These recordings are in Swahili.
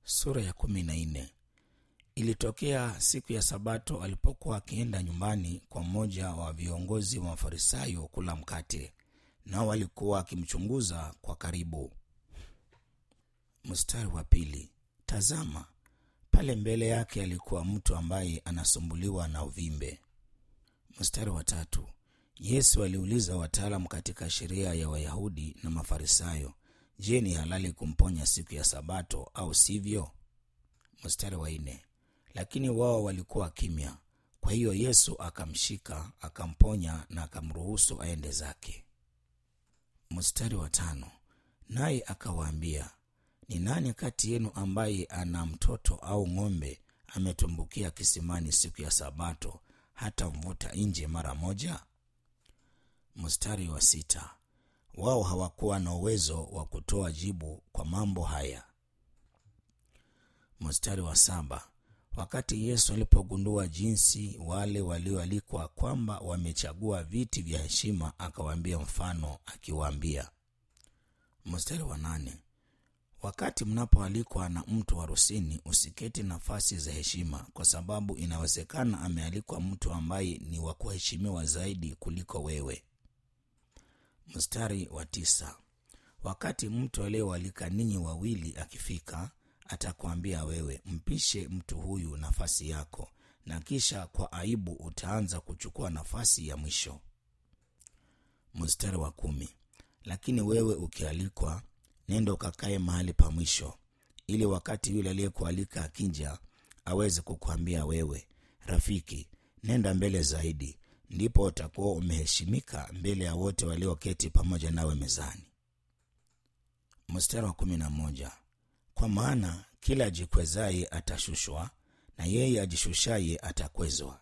Sura ya kumi na nne. Ilitokea siku ya Sabato alipokuwa akienda nyumbani kwa mmoja wa viongozi wa Mafarisayo kula mkate, nao walikuwa akimchunguza kwa karibu. Mstari wa pili. Tazama, pale mbele yake alikuwa mtu ambaye anasumbuliwa na uvimbe. Mstari wa tatu. Yesu aliuliza wataalamu katika sheria ya Wayahudi na Mafarisayo, je, ni halali kumponya siku ya Sabato au sivyo? Mstari wa nne. Lakini wao walikuwa kimya. Kwa hiyo Yesu akamshika, akamponya na akamruhusu aende zake. Mstari wa tano. Naye akawaambia, ni nani kati yenu ambaye ana mtoto au ng'ombe ametumbukia kisimani siku ya Sabato hata mvuta nje mara moja? Mstari wa sita. Wao hawakuwa na uwezo wa kutoa jibu kwa mambo haya. Mstari wa saba. Wakati Yesu alipogundua jinsi wale walioalikwa kwamba wamechagua viti vya heshima, akawaambia mfano akiwaambia. Mstari wa nane. Wakati mnapoalikwa na mtu harusini, usiketi nafasi za heshima, kwa sababu inawezekana amealikwa mtu ambaye ni wa kuheshimiwa zaidi kuliko wewe. Mstari wa tisa. Wakati mtu aliyealika ninyi wawili akifika, atakwambia wewe, mpishe mtu huyu nafasi yako, na kisha kwa aibu utaanza kuchukua nafasi ya mwisho. Mstari wa kumi. Lakini wewe ukialikwa, nenda ukakae mahali pa mwisho, ili wakati yule aliyekualika akija aweze kukwambia wewe, rafiki, nenda mbele zaidi, ndipo utakuwa umeheshimika mbele ya wote walioketi pamoja nawe mezani. Mstari wa kumi na moja. Kwa maana kila ajikwezaye atashushwa, na yeye ajishushaye atakwezwa.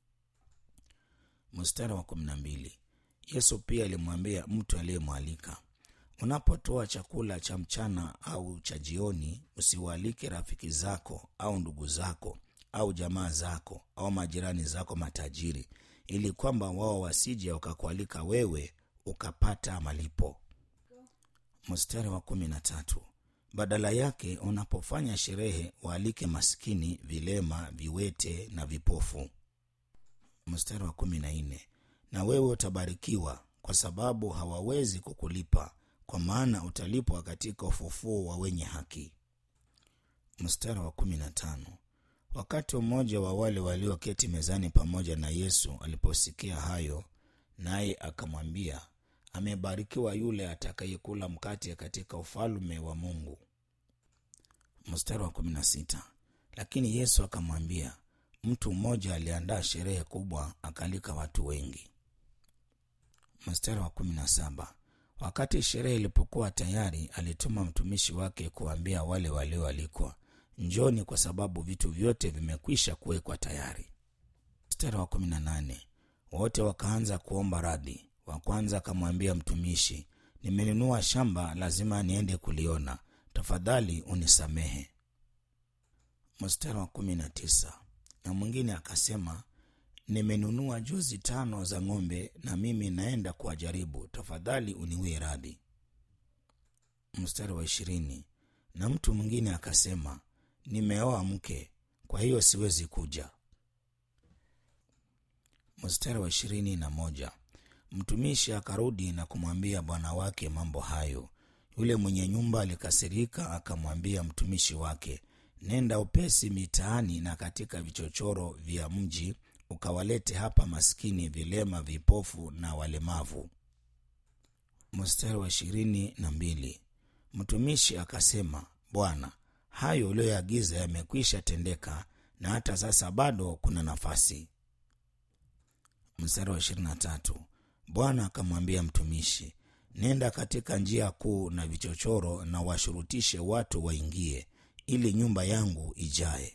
Mstari wa kumi na mbili. Yesu pia alimwambia mtu aliyemwalika, unapotoa chakula cha mchana au cha jioni, usiwaalike rafiki zako au ndugu zako au jamaa zako au majirani zako matajiri, ili kwamba wao wasije wakakualika wewe ukapata malipo. Mstari wa kumi na tatu. Badala yake unapofanya sherehe waalike maskini, vilema, viwete na vipofu. Mstari wa kumi na nne. Na wewe utabarikiwa kwa sababu hawawezi kukulipa, kwa maana utalipwa katika ufufuo wa wenye haki. Mstari wa kumi na tano. Wakati mmoja wa wale walioketi mezani pamoja na Yesu aliposikia hayo, naye akamwambia, amebarikiwa yule atakayekula mkate katika ufalme wa Mungu. Mstari wa kumi na sita. Lakini Yesu akamwambia, mtu mmoja aliandaa sherehe kubwa, akalika watu wengi. Mstari wa kumi na saba. Wakati sherehe ilipokuwa tayari, alituma mtumishi wake kuambia wale walioalikwa, njoni, kwa sababu vitu vyote vimekwisha kuwekwa tayari. Mstari wa kumi na nane. Wote wakaanza kuomba radhi. Wa kwanza akamwambia mtumishi, nimenunua shamba, lazima niende kuliona, tafadhali unisamehe. Mstari wa kumi na tisa. Na mwingine akasema, nimenunua jozi tano za ng'ombe, na mimi naenda kuwajaribu, tafadhali uniwie radhi. Mstari wa ishirini. Na mtu mwingine akasema, nimeoa mke, kwa hiyo siwezi kuja. Mstari wa ishirini na moja. Mtumishi akarudi na kumwambia bwana wake mambo hayo. Yule mwenye nyumba alikasirika, akamwambia mtumishi wake, nenda upesi mitaani na katika vichochoro vya mji, ukawalete hapa maskini, vilema, vipofu na walemavu. Mstari wa ishirini na mbili. Mtumishi akasema, Bwana, hayo uliyoagiza yamekwisha tendeka, na hata sasa bado kuna nafasi. Mstari wa ishirini na tatu. Bwana akamwambia mtumishi, nenda katika njia kuu na vichochoro na washurutishe watu waingie, ili nyumba yangu ijae.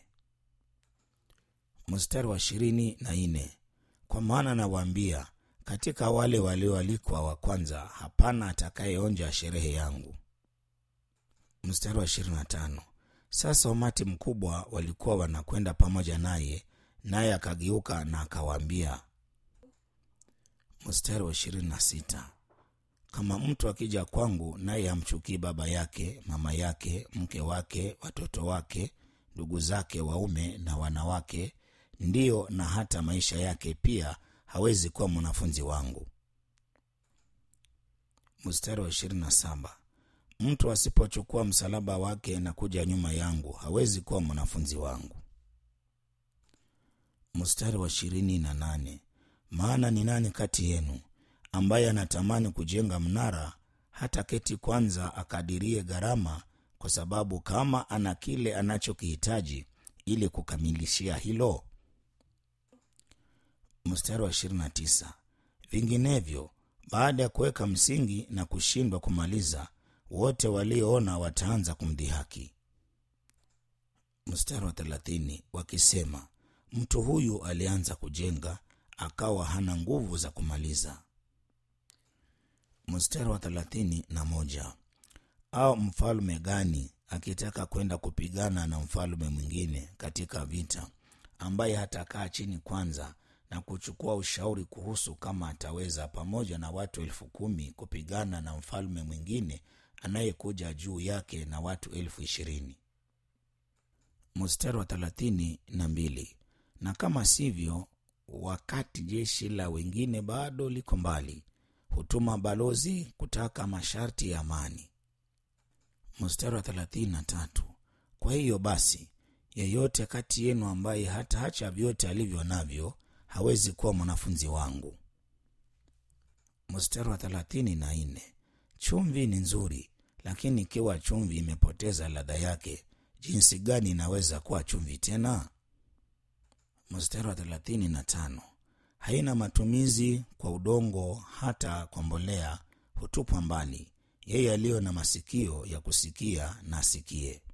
Mstari wa ishirini na nne. Kwa maana nawaambia, katika wale walioalikwa wa kwanza hapana atakayeonja sherehe yangu. Mstari wa ishirini na tano. Sasa umati mkubwa walikuwa wanakwenda pamoja naye, naye akageuka na akawaambia Mstari wa ishirini na sita. kama mtu akija kwangu naye hamchukii baba yake mama yake mke wake watoto wake ndugu zake waume na wanawake ndiyo na hata maisha yake pia hawezi kuwa mwanafunzi wangu mstari wa ishirini na saba mtu asipochukua msalaba wake na kuja nyuma yangu hawezi kuwa mwanafunzi wangu mstari wa ishirini na nane maana ni nani kati yenu ambaye anatamani kujenga mnara hata keti kwanza akadirie gharama kwa sababu kama ana kile anachokihitaji ili kukamilishia hilo mstari wa 29 vinginevyo baada ya kuweka msingi na kushindwa kumaliza wote walioona wataanza kumdhihaki mstari wa 30 wakisema mtu huyu alianza kujenga akawa hana nguvu za kumaliza mstari wa thelathini na moja au mfalme gani akitaka kwenda kupigana na mfalme mwingine katika vita ambaye hatakaa chini kwanza na kuchukua ushauri kuhusu kama ataweza pamoja na watu elfu kumi kupigana na mfalme mwingine anayekuja juu yake na watu elfu ishirini mstari wa thelathini na mbili na kama sivyo wakati jeshi la wengine bado liko mbali hutuma balozi kutaka masharti ya amani mstari wa thelathini na tatu kwa hiyo basi yeyote kati yenu ambaye hataacha vyote alivyo navyo hawezi kuwa mwanafunzi wangu mstari wa thelathini na nne chumvi ni nzuri lakini ikiwa chumvi imepoteza ladha yake jinsi gani inaweza kuwa chumvi tena mstari wa thelathini na tano haina matumizi kwa udongo hata kwa mbolea hutupwa mbali yeye aliyo na masikio ya kusikia na asikie